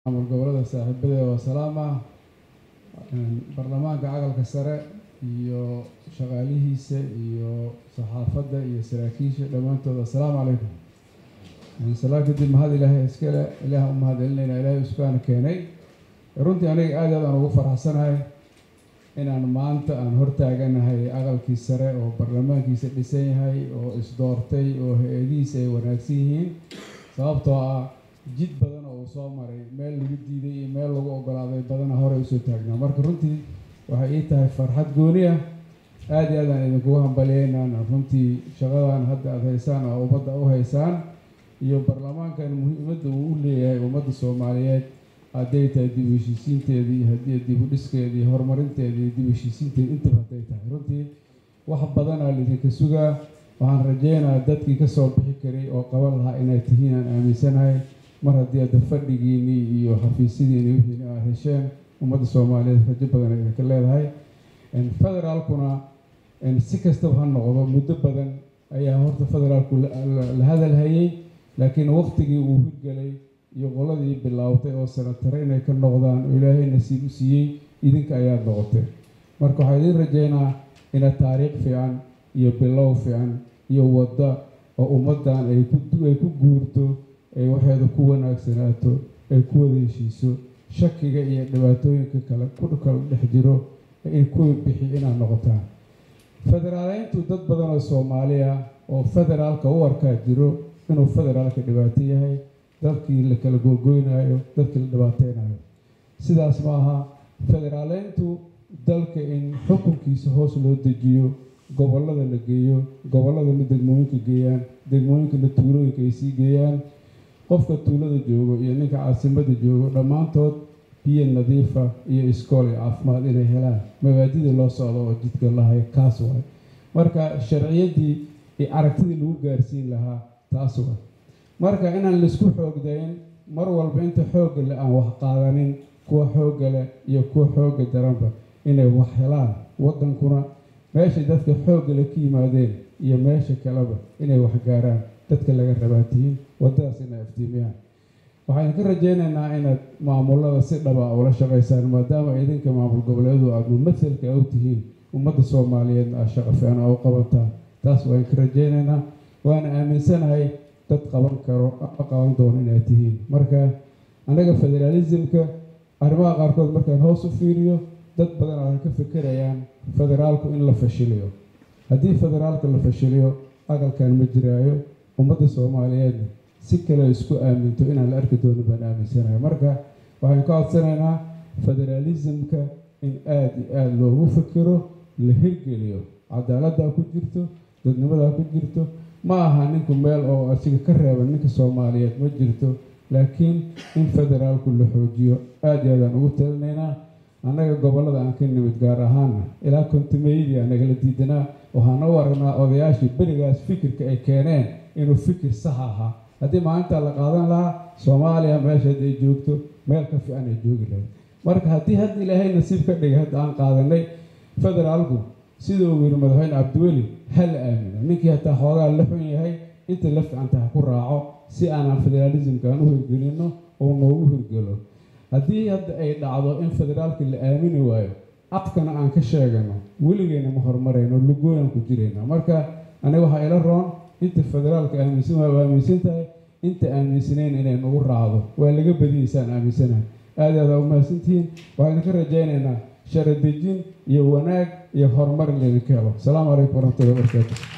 maamul gobolada saaxiibada waa salaama baarlamaanka cagalka sare iyo shaqaalihiisa iyo saxaafadda iyo saraakiisha dhammaantood assalaamu calaykum salaa kadib mahad ilaahay iskale ilaah u mahad celinayna ilaahay iskuana keenay runtii aniga aad aad aan ugu faraxsanahay inaan maanta aan hortaaganahay aqalkii sare oo baarlamaankiisa dhisan yahay oo isdoortay oo hay-adihiisa ay wanaagsan yihiin sababtoo ah jid badan oo uu soo maray meel lagu diiday iyo meel lagu ogolaaday badana horey usoo taagnaa marka runtii waxay ii tahay farxad gooni ah aada iyo aadaan idinkugu hambalyeynaan runtii shaqadan hadda aada haysaan oo ummadda u haysaan iyo baarlamaankan muhiimadda uu u leeyahay ummadda soomaaliyeed hadday tahay dib u heshiisiinteedii haddii dib u dhiskeedii horumarinteedii dib u heshiisiinteedi intaba hadday tahay runtii wax badanaa laydinka sugaa waxaan rajeynayaa dadkii kasoo bixi karay oo qaban lahaa inay tihiin aan aaminsanahay mar haddii adda fadhigiinii iyo xafiisyadiini wixiini aad hesheen ummadda soomaaliyeed rajo badan ay idinka leedahay federaalkuna si kastaba ha noqdo muddo badan ayaa horta federaalku la hadalhayay laakiin waqtigii uu hirgelay iyo qoladii bilaawtay oo sanatare inay ka noqdaan oo ilaahay nasiib u siiyey idinka ayaad noqotee marka waxaa idiin rajeynaa ina taariikh fiican iyo bilow fiican iyo wadda oo ummaddan ay kuay ku guurto ay waxeeda ku wanaagsanaato ay ku wada heshiiso shakiga iyo dhibaatooyinka kale ku kala dhex jiro in kuwa bixi inaad noqotaan federaaleyntu dad badan oo soomaaliya oo federaalka u arkaa jiro inuu federaalka dhibaato yahay dadkii la kala googoynayo dadkii la dhibaateynayo sidaas ma aha federaaleyntu dalka in xukunkiisa hoos loo dejiyo gobollada la geeyo gobolladana degmooyinka geeyaan degmooyinkana tuulooyinka ay sii geeyaan qofka tuulada joogo iyo ninka caasimada joogo dhammaantood biyo nadiifa iyo iskool iyo caafimaad inay helaan mabaadidii loo socdo oo jidka lahay kaas waay marka sharciyaddii iyo aragtidii lagu gaarsiin lahaa taas waay marka inaan laisku xoogdayn mar walba inta xoogga le aan wax qaadanin kuwa xoogga leh iyo kuwa xoogga daranba inay wax helaan waddankuna meeshay dadka xoogga le ka yimaadeen iyo meesha kaleba inay wax gaaraan dadka laga rabaatihiin waddadaas inay aftiimiyaan waxaan ka rajeynaynaa inaad maamulada si dhaba ula shaqaysaan maadaama idinka maamul goboleedu aada mumahalka u tihiin ummadda soomaaliyeed aad shaqo fiican oo u qabataan taas waan ka rajeynaynaa waana aaminsanahay dad qaban karo qaban doono inaad tihiin marka annaga federaalismka arrimaha qaarkood markaan hoos u fiiriyo dad badan ay ka fekerayaan federaalku in la fashiliyo haddii federaalka la fashiliyo aqalkan ma jiraayo ummadda soomaaliyeedna si kale isku aaminto inaan la arki doono baan aaminsanahay marka waxaan ka codsanaynaa federaalismka in aada iyo aada loogu fikiro la hirgeliyo cadaaladdaa ku jirto dadnimadaa ku jirto ma aha ninku meel oo asiga ka reeban ninka soomaaliyeed ma jirto laakiin in federaalku la xoojiyo aada iyo aadaan ugu talinaynaa annaga gobollada aan ka nimid gaar ahaana ilaa kontimeydii anagala diidanaa waxaana u aragnaa odayaashii berigaas fikirka ay keeneen inuu fikir sax ahaa haddii maalintaa la qaadan lahaa soomaaliya meeshaad ay joogto meel ka fiican ay joogi lahayd marka haddii hadda ilaahay nasiib ka dhigay hadda aan qaadanay federaalku siduu yiri madaxweyne cabdiweli ha la aamino ninkii hataa xoogaa la xun yahay inta la fiicanta ha ku raaco si aanan federaalismka aan u hirgelino oo noogu hirgelo haddii hadda ay dhacdo in federaalka la aamini waayo afkana aan ka sheegano weligeena ma horumarayno lugooyaan ku jirayna marka aniga waxaa ila roon inta federaalka aaminsan waa aaminsan tahay inta aaminsanayn inay nagu raacdo waa laga badiyaysaan aaminsanahay aada aada umahadsantihiin waxaan ka rajaynaynaa sharadejin iyo wanaag iyo horumar in laydinka helo asalaamu calaykum waraxmatullahi wabarakaatu